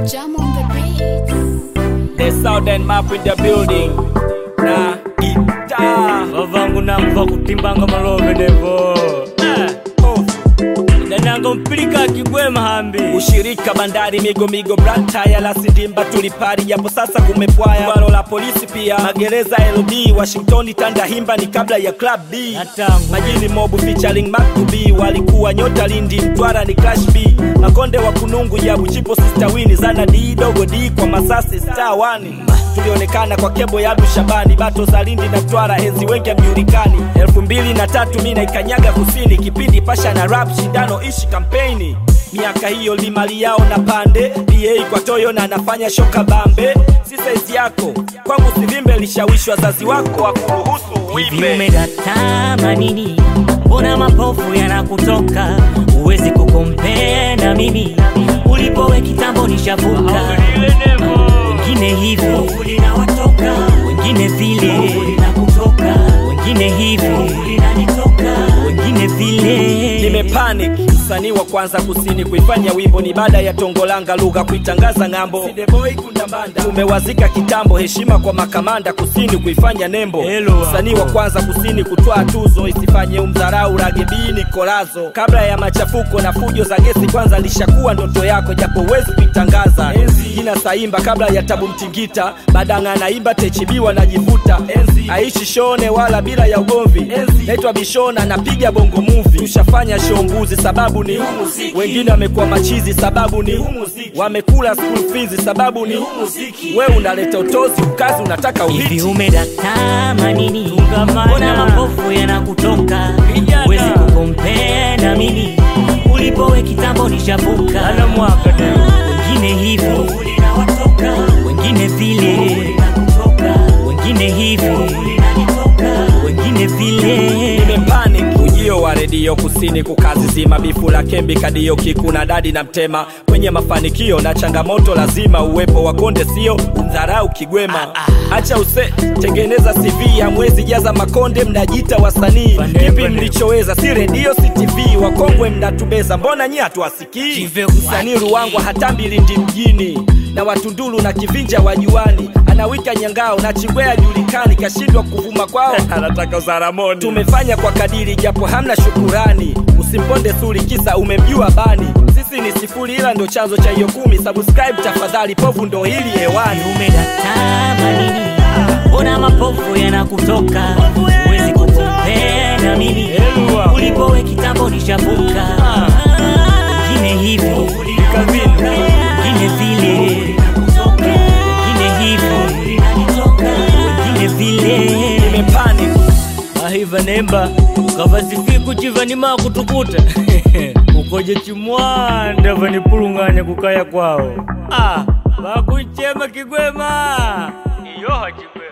Jam on the beat. The southern map in the building na gita vavangu namva kutimbanga malove nevo dananga mpilika akigwema hambi ushirika bandari migomigo brantaya la sidimba tulipari japo sasa kumepwaya bwalo la polisi pia magereza ld washingtoni tandahimba ni kabla ya club b Natangu. majini mobu featuring makubi walikuwa nyota lindi mtwara ni clash b makonde wa kunungu jabu chipo sister wini zana d dogo d kwa masasi star wani tulionekana kwa kebo ya Abdu Shabani bato za Lindi na Mtwara enzi wengi amjulikani elfu mbili na tatu mi naikanyaga kusini kipindi pasha na rap shindano ishi kampeni miaka hiyo limali yao na pande pa kwa toyo na anafanya shoka bambe si saizi yako kwangu sivimbe lishawishwa wazazi wako wakuruhusu hivi uimbe umedatama nini mbona mapofu yanakutoka huwezi kukompea na mimi ulipowe kitambo nishavuka wengine hivi wengine vile wengine hivi wengine vile nimepanic msanii wa kwanza kusini kuifanya wimbo ni baada ya tongolanga lugha kuitangaza ng'ambo tumewazika kitambo heshima kwa makamanda kusini kuifanya nembo Hello. msanii wa kwanza kusini kutwaa tuzo isifanye umdharau ragebini kolazo kabla ya machafuko na fujo za gesi kwanza lishakuwa ndoto yako japo huwezi kuitangaza jina saimba kabla ya tabu mtingita badanga anaimba techibiwa najivuta aishi shone wala bila ya ugomvi naitwa bishona napiga bongo muvi tushafanya show mbuzi sababu ni wengine wamekuwa machizi sababu ni wamekula school fees sababu ni we unaleta utozi ukazi unataka hivi uhiti umedatama nini mbona mapofu yanakutoka huwezi kukompea na mimi ulipowe kitambo nishavuka wengine hivi wengine vile wengine hivi wengine vile nimepanic ujio wa redio kusini kukazi zima bifu la kembi kadio kiku na dadi na mtema kwenye mafanikio na changamoto lazima uwepo wa konde sio umdharau kigwema acha use tengeneza cv ya mwezi jaza makonde mnajita wasanii Pande, kipi pande. mlichoweza si redio si tv wakongwe mnatubeza mbona nyi hatuwasikii Chive kusaki. msanii ruangwa hata mbilindi mjini na watundulu na kivinja wa juani anawika nyangao na chingwea julikani kashindwa kuvuma kwao anataka zaramoni tumefanya kwa kadiri japo hamna shukurani usimponde suri kisa umemjua bani sisi ni sifuri ila ndo chanzo cha hiyo kumi subscribe tafadhali povu ndo hili hewani umedatama nini mbona mapofu yanakutoka huwezi kukompea na mimi ulipowe kitambo nishavuka wengine hivi wengine vile wengine hivi wengine vile nimepanic ahiva nemba ukavasifi kuchiva nima kutukuta ukoje chimwanda vanipulunganya kukaya kwawo ah, vakuchema kigwema iyo hachigwema